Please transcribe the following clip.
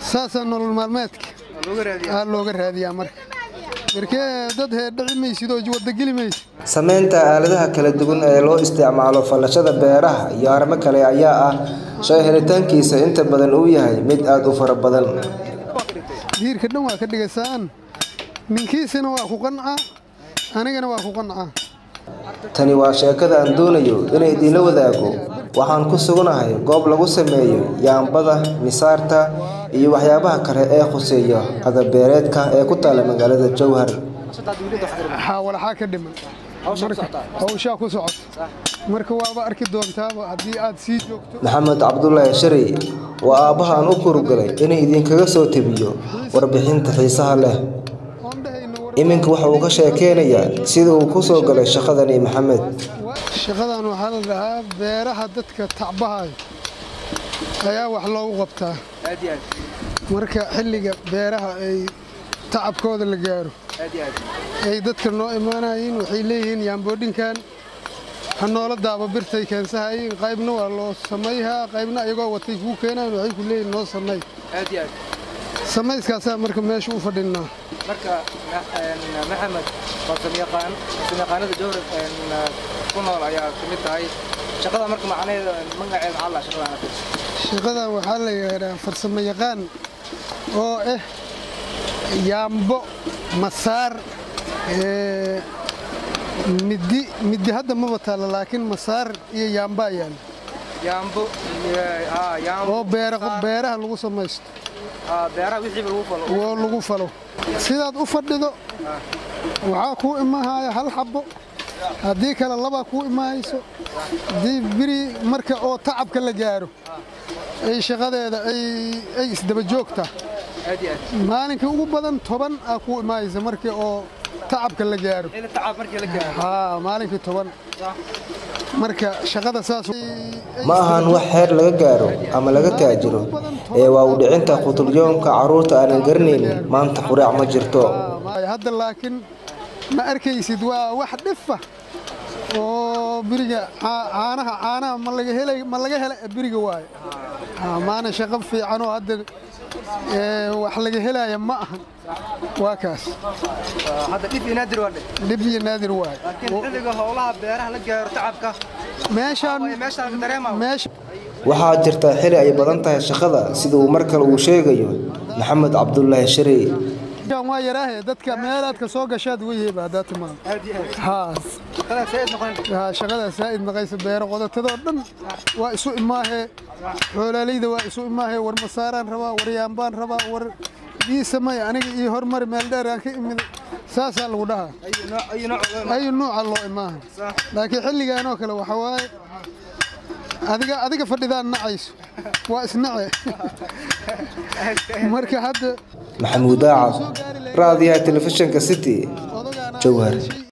saasaa nolol maalmeedka aa looga raadiyaa marka markee dad heerdhici maysid oo wadageli maysid Samaynta aaladaha kala duwan ee loo isticmaalo falashada beeraha iyo arrimo kale ayaa ah shay helitaankiisa inta badan uu yahay mid aad u fara badan. diirka dhan waa ka dhigaysaan ninkiisina waa ku qancaa anigana waa ku qancaa Tani waa sheekada aan doonayo inay idinla wadaago. Waxaan ku suganahay goob lagu sameeyo yaambada, misaarta iyo waxyaabaha kale ee khuseeya agab beereedka ee ku taalla magaalada Jowhar. waxaa walaxaa ka dhiman marka hawshaa ku socota marka waaba arki doontaaba haddii aad sii joogto Maxamed Cabdullaahi Sharey waa aabbaha aan u kurugalay inay idinkaga soo tebiyo warbixinta xiisaha leh. oon dhahayno war Iminka waxa uu ka sheekeynayaa sida uu ku soo galay shaqadani Maxamed. shaqadan waxaa la dhahaa beeraha dadka tacbahayo ayaa wax loogu qabtaa marka xilliga beeraha ay tacabkooda la gaaro ay dadka noo imaanayiin waxay leeyihiin yaamboodhinkan ha noola daaba birtay keensahayiin qaybna waa loo samayhaa qaybna ayagoo watay kuu keenayan waxay ku leeyihin noo samay samayskaasaa marka meesha u fadhinaa marka maxamed farsamayaqaan farsamayaqaanada jowhar ku nool ayaa ka mid tahay shaqada marka macnaheeda magaceeda maxaa la shaqadaan shaqadan waxaa la yidhaahdaa farsamo yaqaan oo ah yaambo masaar ee, middi middi hadda maba taalla laakiin masaar iyo yaambaa yaalla yaambo ah yaambo oo beera beeraha lagu samaysto ah beeraha wixiiba lagu falo oo lagu falo sidaad u fadhido waxaa kuu imahaya hal xabbo haddii kale labaa kuu imahayso haddii biri marka oo tacabka la gaaro ay shaqadeeda ay ay isdaba joogtaa aad iyo aad maalinkii ugu badan toban aa kuu imaaysa markii oo tacabka la gaaro ila tacab markii la gaaro haa maalinkii toban marka shaqada saas Ma ahan wax heer laga gaaro ama laga taajiro ee waa u dhicinta qutulyoonka carruurta aanan garanaynin maanta quraac ma jirto. Haa, hadda laakiin ma arkaysid waa wax dhifa oo biriga caa- caanaha caanaha ma laga helay ma laga hela biriga waaye Haa, maana shaqo fiican oo hadda ee, wax laga helaya ma ahan waa kaas hadda dhib iyo naadir waa dhe dhib iyo naadir waaye laakiin xilliga howlaha beeraha la gaaro tacabka meeshaan meeshaan ka dareema meesha Waxaa jirta xili ay badan tahay shaqada sida uu mar kale uu sheegayo Maxamed Cabdullaahi Sharey. meeshaan waa yaraahe dadka meelaad ka soo gashaad weyheba haddaa timaado aad iyo aad haa shaqada sayid noqon haa, shaqadaa saa'id maqaysa beero qodotadoo dhan waa isu imaahee xoolaaleyda waa isu imaahee war masaaraan rabaa war yaambaan rabaa war ii samay aniga ii hormari meel dheer aan ka imid saasaa lagu dhahaa ayu nooc ayu nooc ayu nuuca loo imaaha laakiin xilligan oo kale waxa waaye adiga adiga fadhidaan nacayso waa isnace marka hadda Maxamuud Daacad, Raadiyaha Telefishinka City, odagaana Jowhar. shay